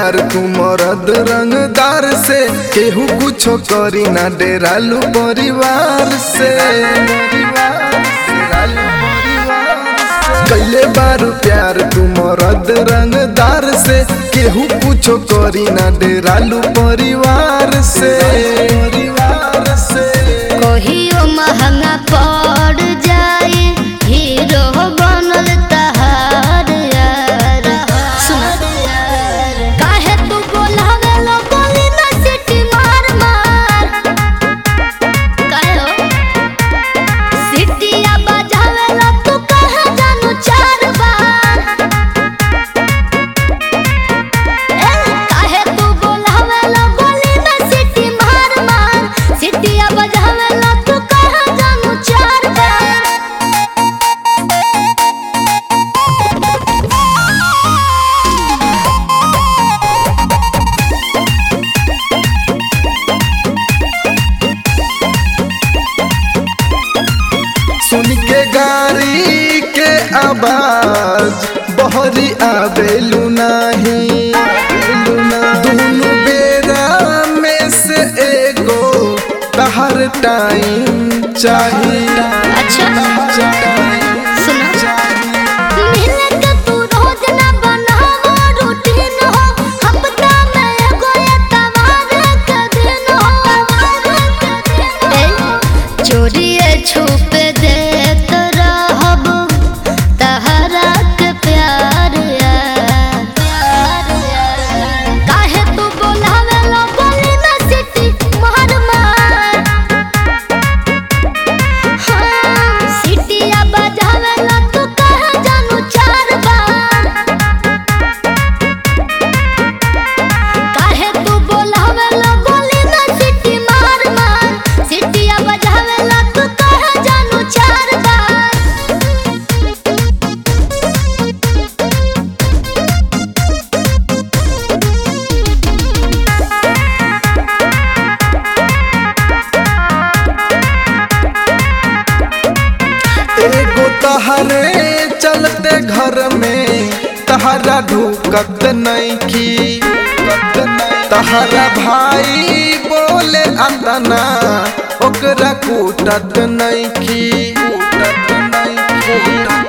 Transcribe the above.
प्यार तू मरद रंगदार से केहू कुछो करी ना डेरालू परिवार से कैले बारू प्यार तू मरद रंगदार से केहू कुछो करी ना डेरालू परिवार से परिवार से कहियो महंगा पड़ जाए हीरो बनल तहार यार सुन काहे तू बोलावे लो बोली ना सिटी मार मार काहे हो सिटिया बजावे लो तू कहे जानू चार बार ए काहे तू बोलावे लो बोली ना सिटी मार मार सिटिया बजावे लो तू कहे जानू चार बार सुन के गाड़ी के आवाज बहरी आवेलू नाही दोनों बेरा में से एगो तहर टाइम चाहिए अच्छा सुनो मिले के तू रोज ना बनावो रूटीन हो हफ्ता में एगो एतवार के दिन हो ए चोरिए छुप देत रहब तहरा के प्यार यार काहे तू बोलावे लो बोली ना सिटी मार मार सिटिया बजावे ला तू कहे जानू चार बार काहे तू बोलावे ला बोली ना सिटी मार मार सिटिया बजावे ला तू कहे जानू चार बार एगो तहरे चलते घर में तहरा ढुकत नहीं की तहरा भाई बोले अंदना ओकरा कूटत नहीं की